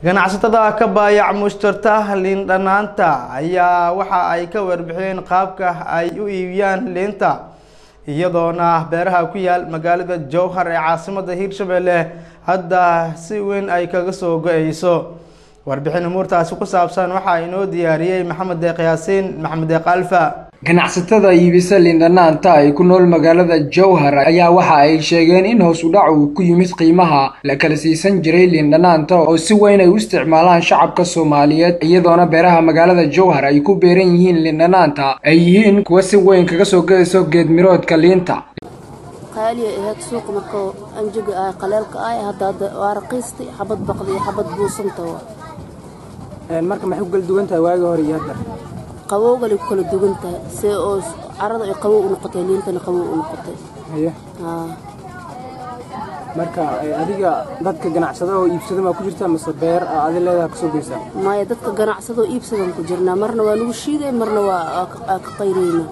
ganacsatada ka baayac mushtarta liin dhanaanta ayaa waxa ay ka warbixiyeen qaabka ay u iibiyaan liinta iyadoona beeraha ku yaal magaalada jowhar ee caasimada hiirshabelle hadda si weyn ay kaga soo go-eyso warbixin umuurtaasi ku saabsan waxaa inoo diyaariyey maxamed deeq yaasiin maxamed deeq alfa ganacsatada iibisa liindhanaanta ay ku nool magaalada jowhar ayaa waxa ay sheegeen in hoos u dhac uu ku yimid qiimaha la kala siisan jiray liindhanaanta oo si weyn ay u isticmaalaan shacabka soomaaliyeed iyadoona beeraha magaalada jowhar ay ku beeran yihiin liindhanaanta ay yihiin kuwa si weyn kaga soo gadayso geedmiroodka liinta qaaliya ahayd suuqa markoo anjaga ah qaleelka ah hadda hadda waa raqiistay xabad baqda iyo xabad buusanta marka maxay ku kala duwan tahay waagii hore iyo hadda qabowgalay ku kala duwan tahay see oo carada ay qabow u noqotay liintana qabow u noqotay haye marka adiga dadka ganacsada oo iibsada maa ku jirta mase beer adi leedaha kasoo geysaa maya dadka ganacsadoo iibsadan ku jirnaa marna waa lagu shiiday marna waa ka qayreyna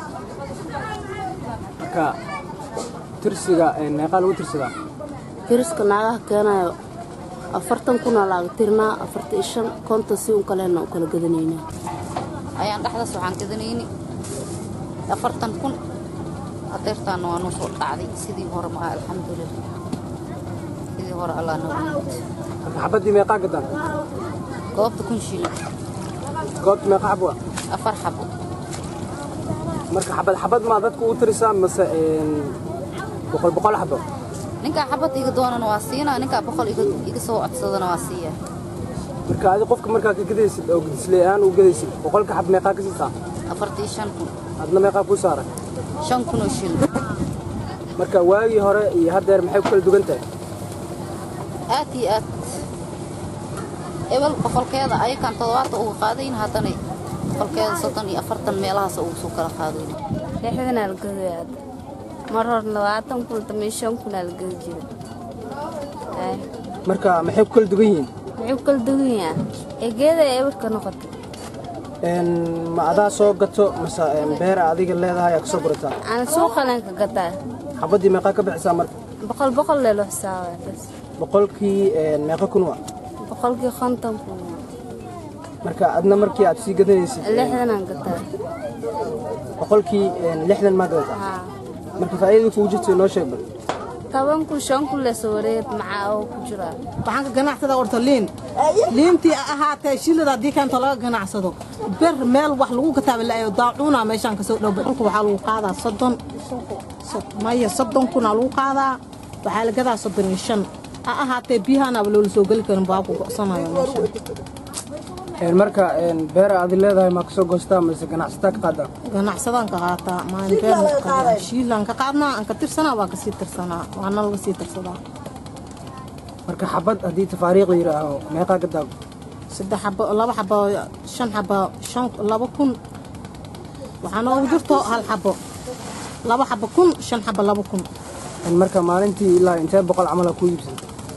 marka tirsiga meeqaa lagu tirsadaa tiriska naagaha keenayo afartan kunaa laaga tirnaa afartan iyo shan konton si un kalena u kala gadanaynaa ayaan dhexdaas waxaan gadanayni afartan kun adeertaana waa noo soo dhacday sidii hore maaha alxamdulilah sidii hore allah noo marka xabaddii meeqaa gadaan goobta kun shilin goobta meeqa xabo ah afar xabo marka xabad xabad maa dadka u tirisaa mase boqol boqol xabo ninkaa xabad iga doonana waa siinaa ninkaa boqol iga soo codsadana waa siiyaa marka adi qofka markaa ka gadaysid oo gadislee ahaan u gadaysid boqolka xab meeqaa ka siisaa afartii shan kun adna meeqaa kuu saaran shan kun oo shilin marka waagii hore iyo haddeer maxay ku kala dugan tahay aad iyo aad ebel boqolkeeda ayakaan toddobaatan uga qaadayn haddana boqolkeeda soddon iyo afartan meelahaas ugu soo kala qaadayn lixdanaa la gadayaa mar hor labaatan kun dambe shan kunaa la gadi jira marka maxay ku kala dugan yihiin muxuu ku kala dugan yaha egeeda ebarka noqotay ma adaa soo gato mase beera adiga leedahay aa kasoo gurataa aan suuqalan ka gataa xabaddii meeqaa ka bixisaa marka boqol boqol leelo xisaabaa bas boqolkii meeqa kun waa boqolkii konton kun marka adna markii aad sii gadanaysid lixdanaan gataa boqolkii lixdan maa gadataa haa marka faa'iidada kugu jirta noo sheeg bal toban kun shan kun leesoo wareeg macaa oo ku jiraa waxaan ka ganacsada orta liin liintii ahaatee shilada haddii keento laga ganacsado ber meel wax lagu kataaba la'ayo daacuuna meeshaan kasoo dhowba dhulka waxaa lagu qaadaa soddon maya soddon kunaa lagu qaadaa waxaa la gadaa soddon iyo shan ha ahaatee biyahaanaaba loola soo geli karin baa ku go'sanayo meeshaan marka beera adi leedahay maa kasoo goostaa mase ganacsataa ka qaadaa ganacsadaan ka qaataa maalin beerna ka qaadaa shiilaan ka qaadnaa aan ka tirsanaa waa kasii tirsanaa waana laga sii tirsadaa marka xabad haddii tafaariiqda yidhaaho meeqaa gadaa saddex xabo laba xabo shan xabo shan laba kun waxaa noogu jirto hal xabo laba xabo kun shan xabo laba kun marka maalintii ilaa intee boqol camala ku iibsan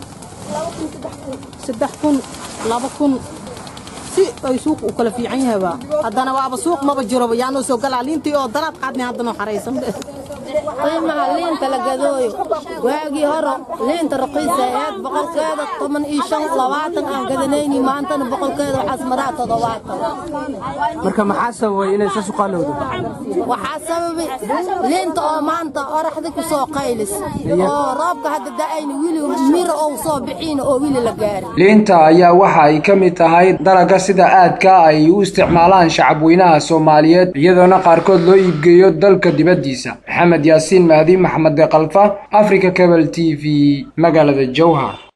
saddex kun laba kun si ay suuq u kala fiican yahayba haddana waaba suuq maba jiroba yaanoo soo galaa liintii oo daraad qaadnay haddana xaraysan qiimaha liinta la gadooyo waagii hore liinta raqiisa ahayd boqolkeeda toban iyo shan labaatan aan gadanayni maantana boqolkeeda waxaas maraa toddobaatan marka maxaa sababay inay saas u qaalowdo waxaa sababay liinta oo maanta oraxda ku soo qaylis oo roobka hadda da'ayna wili miro ou soo bixiina oo wili la gaarin liinta ayaa waxa ay ka mid tahay dalagga sida aadka ay u isticmaalaan shacabweynaha soomaaliyeed iyadoona qaarkood loo iibgeeyo dalka dibaddiisa maxamed yaasiin mahdi maxamed deeqalfa africa cable t v magaalada jowhar